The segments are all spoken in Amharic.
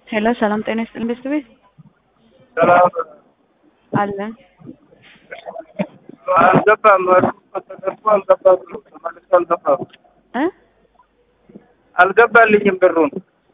ሄሎ ሰላም ጤና ይስጥልኝ ቤስት ቤት ሰላም አለን። አልገባም። ተደርጎ አልገባም። ተመልሶ አልገባም። እ አልገባልኝም ብሩን።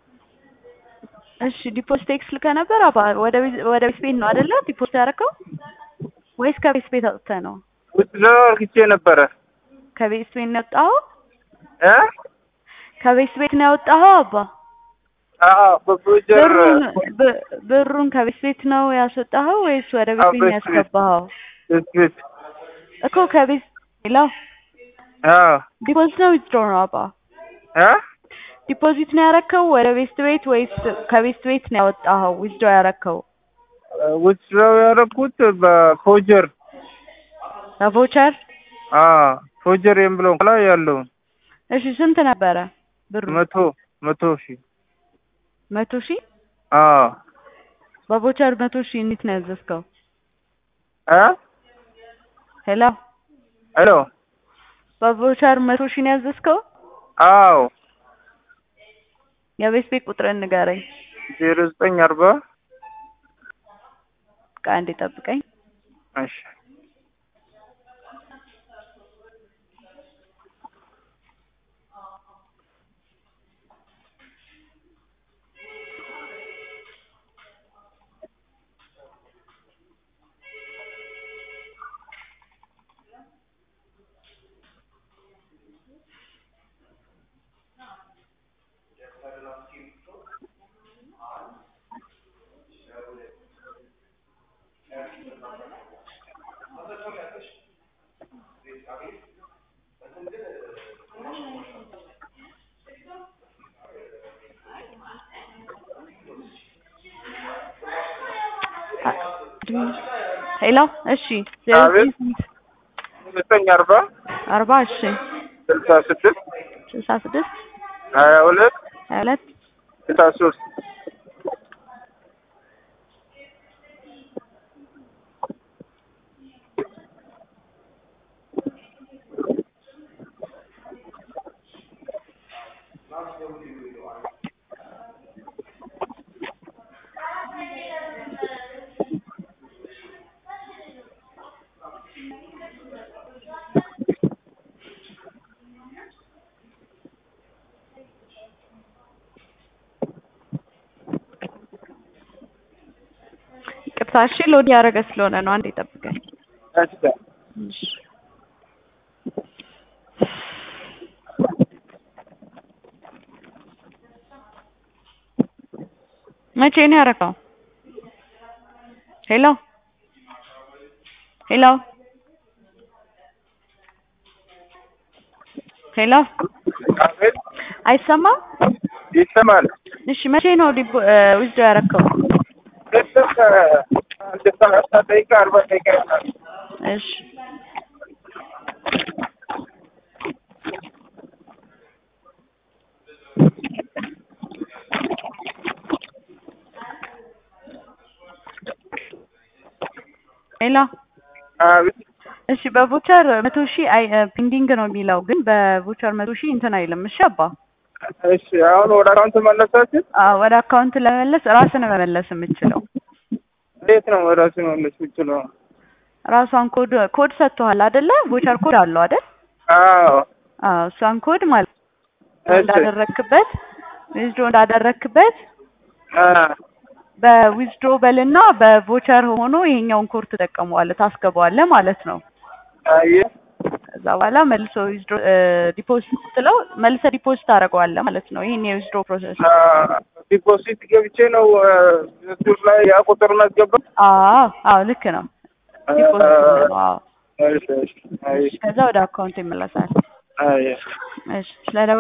እሺ ዲፖዚት ቴክስ ልከህ ነበር አባ ወደ ቤት ወደ ቤት ቤት ነው አይደለ ዲፖዚት ያደረከው ወይስ ከቤት ቤት አውጥተህ ነው? ውስጥ አርግቼ ነበረ ከቤት ቤት ነው ያወጣኸው? እ ከቤት ቤት ነው ያወጣኸው አባ? አዎ በፕሮጀር ብሩን ብ- ብሩን ከቤት ቤት ነው ያስወጣኸው ወይስ ወደ ቤት አዎ፣ ቤት ነው ቤት ቤት። ያስገባኸው? ቤት እኮ ከቤት ሌላው አዎ ዲፖዚት ነው ዊዝድሮ ነው አባ? እ ዲፖዚት ነው ያረከው ወደ ቤት ቤት ወይስ ከቤት ቤት ነው ያወጣኸው ዊዝድሮ ያረከው? ውስጥ ያደረኩት በፕሮጀር በቮቸር አዎ ፕሮጀር የምለው ላይ ያለውን እሺ ስንት ነበረ ብሩ? መቶ መቶ ሺህ መቶ ሺህ አዎ በቮቸር መቶ ሺህ እንዴት ነው ያዘዝከው? እ ሄሎ ሄሎ በቮቸር መቶ ሺህ ነው ያዘዝከው? አዎ የቤት ቤት ቁጥርን ንገረኝ። ዜሮ ዘጠኝ አርባ ቃ እንዴ ጠብቀኝ። እሺ ሄሎ እሺ ዜሮ አቤት። ዘጠኝ ዘጠኝ አርባ አርባ እሺ ስልሳ ስድስት ስልሳ ስድስት ሀያ ሁለት ሀያ ሁለት ስልሳ ሶስት ይቅርታ እሺ ሎድ ያደረገ ስለሆነ ነው። አንዴ ጠብቀኝ። እሺ እሺ መቼ ነው ያደረገው? ሄሎ ሄሎ ሄሎ አቤት አይሰማም? ይሰማል። እሺ መቼ ነው ዲፖ ዊዝዶ ያደረከው? ቅድም አንድ ሰላሳ ደቂቃ አርባ ደቂቃ ይሆናል። እሺ ሄሎ አቤት እሺ በቮቸር መቶ ሺህ አይ ፔንዲንግ ነው የሚለው ግን በቮቸር መቶ ሺህ እንትን አይልም። እሺ አባ እሺ አሁን ወደ አካውንት መለሳችን። አዎ፣ ወደ አካውንት ለመመለስ ራስን መመለስ የምችለው እንዴት ነው ራሱ መለስ የምችለው? ራሷን ኮድ ኮድ ሰጥቶሃል አይደለ? ቮቸር ኮድ አለው አይደል? አዎ አዎ፣ እሷን ኮድ ማለት እሺ። እንዳደረክበት ዊዝድሮ እንዳደረክበት አ በዊዝድሮ በልና በቮቸር ሆኖ ይሄኛውን ኮድ ትጠቀመዋለህ ታስገባዋለህ ማለት ነው። አየ ከዛ በኋላ መልሶ ዊዝድሮ ዲፖዚት ስትለው መልሰ ዲፖዚት ታደርገዋለህ ማለት ነው። ይሄን የዊዝድሮ ፕሮሰስ አ ዲፖዚት ገብቼ ነው እሱ ላይ ያ ቁጥር ማስገባ። አዎ አዎ ልክ ነው። ዲፖዚት ነው። አዎ እሺ እሺ አይ ከዛ ወደ አካውንት ይመለሳል። አይ እሺ ስለ